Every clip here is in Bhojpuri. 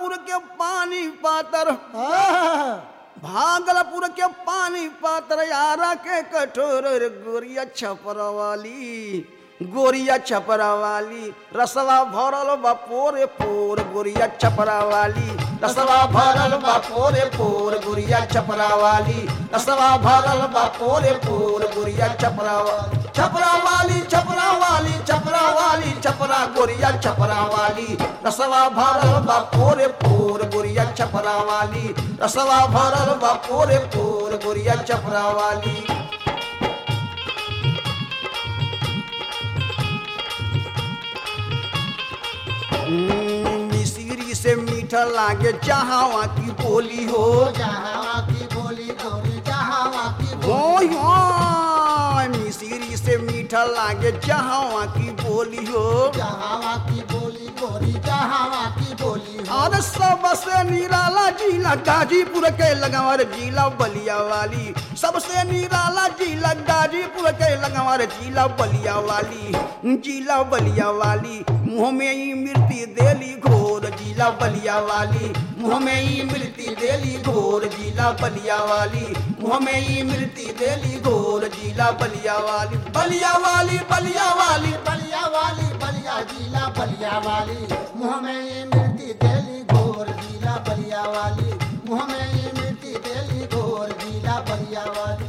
भागलपुर के पानी पातर आहा, भागलपुर के पानी पातर यारा के कठोर रे गोरिया छपरा वाली गोरिया छपरा वाली रसवा भरल बा पोरे पोर गोरिया छपरा वाली रसवा भरल बा पोरे पोर गोरिया छपरा वाली रसवा भरल बा पोरे पोर गोरिया छपरा वाली छपरा वाली छपरा वाली छपरा वाली छपरा गोरिया छपरा वाली रसवा भरल बा पोरे पोर गोरिया छपरा वाली रसवा भरल बा पोरे पोर गोरिया छपरा वाली हम्म, मिश्री से मीठा लागे जहावा की बोली हो जहाँ की बोली गोरी जहाँ की हो बोली हो मिश्री से मीठा लागे जहावा की बोली हो जहाँ की बोली गोरी जहाँ की बोली हो और सबसे निराला जिला गाजीपुर के लगावर जिला बलिया वाली सबसे निराला जिला गाजीपुर के लगावर जिला बलिया वाली जिला बलिया वाली मुँह में ही मृत्यु देली घोर जिला बलिया वाली मुँह में ही मृत्यु देली घोर जिला बलिया वाली मुँह में ही मृत्यु देली घोर जिला बलिया वाली बलिया वाली बलिया वाली बलिया वाली बलिया जिला बलिया वाली मुँह में ये मिर्ती तेली घोर जिला बलिया वाली मुँह में ये मिर्ती तेली घोर जिला बलिया वाली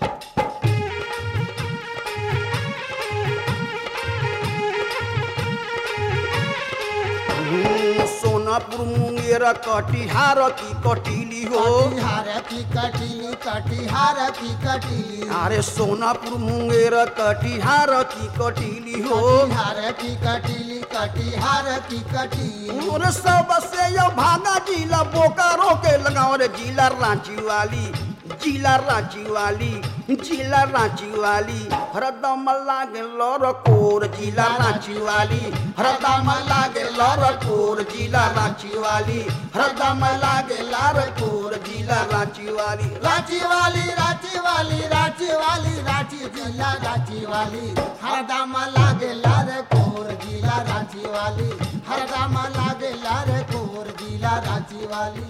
हम्म, सोनापुर मुंगेर कटिहार की कटीली हो कटिहार की कटीली कटिहार की कटीली अरे सोनापुर मुंगेर कटिहार की कटीली हो कटिहार की कटीली कटिहार की कटीली और सबसे यो भागा जिला बोकारो के लगाओ रे जिला रांची वाली जिला रांची वाली जिला रांची वाली हरदम लागे लौर कोर जिला रांची वाली हरदम लागे लौर कोर जिला रांची वाली हरदम लागे लार कोर जिला रांची वाली रांची वाली रांची वाली रांची वाली रांची जिला रांची वाली हरदम लागे लार कोर जिला रांची वाली हरदम लागे लार कोर जिला रांची वाली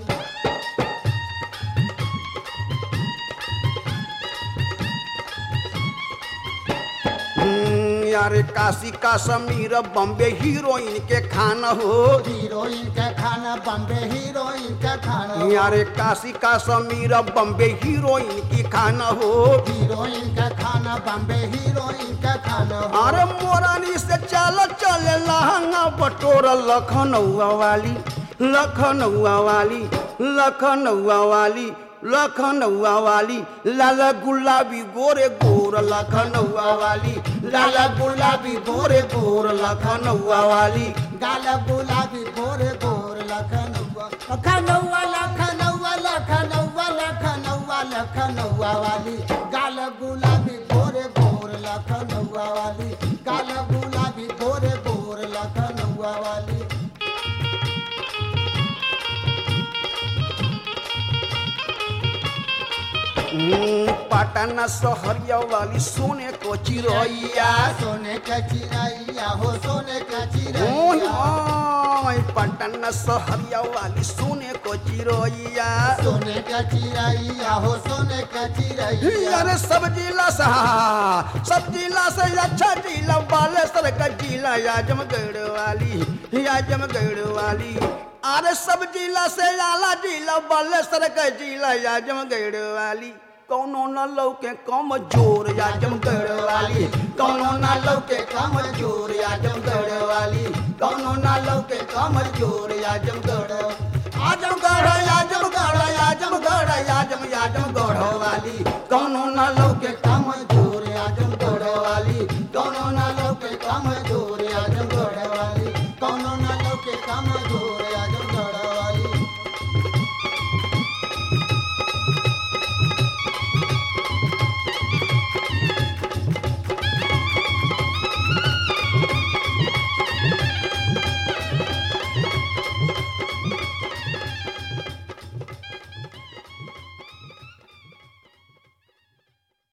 हम्म, यारे काशी का समीर बॉम्बे हीरोइन के खाना हो हीरोइन का खाना बम्बे हीरोइन का खाना यारे काशी का समीर बॉम्बे हीरोइन की खाना हो हीरोइन का खाना बम्बे हीरोइन का खाना अरे मोरानी से चल चले लहंगा बटोर लखनऊआ वाली लखनऊआ वाली लखनऊआ वाली लखनऊआ वाली लाला गुलाबी गोरे गोर लखनऊआ वाली लाला गुलाबी गोरे गोर लखनऊआ वाली गाल गुलाबी गोरे गोर लखनऊआ लखनऊआ लखनऊआ लखनऊआ लखनऊआ लखनऊआ वाली गाल गुलाबी गोरे गोर लखनऊआ वाली गाल गुलाबी गोरे गोर लखनऊआ वाली हम्म, पटना सहरिया वाली सोने को चिरैया सोने का चिरैया हो सोने का ओय चिरैया ओय पटना सहरिया वाली सोने को चिरैया सोने का चिरैया हो सोने का चिरैया अरे सब जिला से हाँ, सब जिला से अच्छा जिला बालेश्वर का जिला आजमगढ़ वाली आजमगढ़ वाली अरे सब जिला से आला जिला बालेश्वर का जिला आजमगढ़ वाली कौनो न लौके कम जोर आजमगढ़ वाली कौनो न लौके कम जोर आजमगढ़ वाली कौनो न लौके कम जोर आजमगढ़ आजमगढ़ आजमगढ़ आजमगढ़ आजम आजमगढ़ वाली कौनो न लौके कम जोर आजमगढ़ वाली कौनो न लौके कम जोर आजम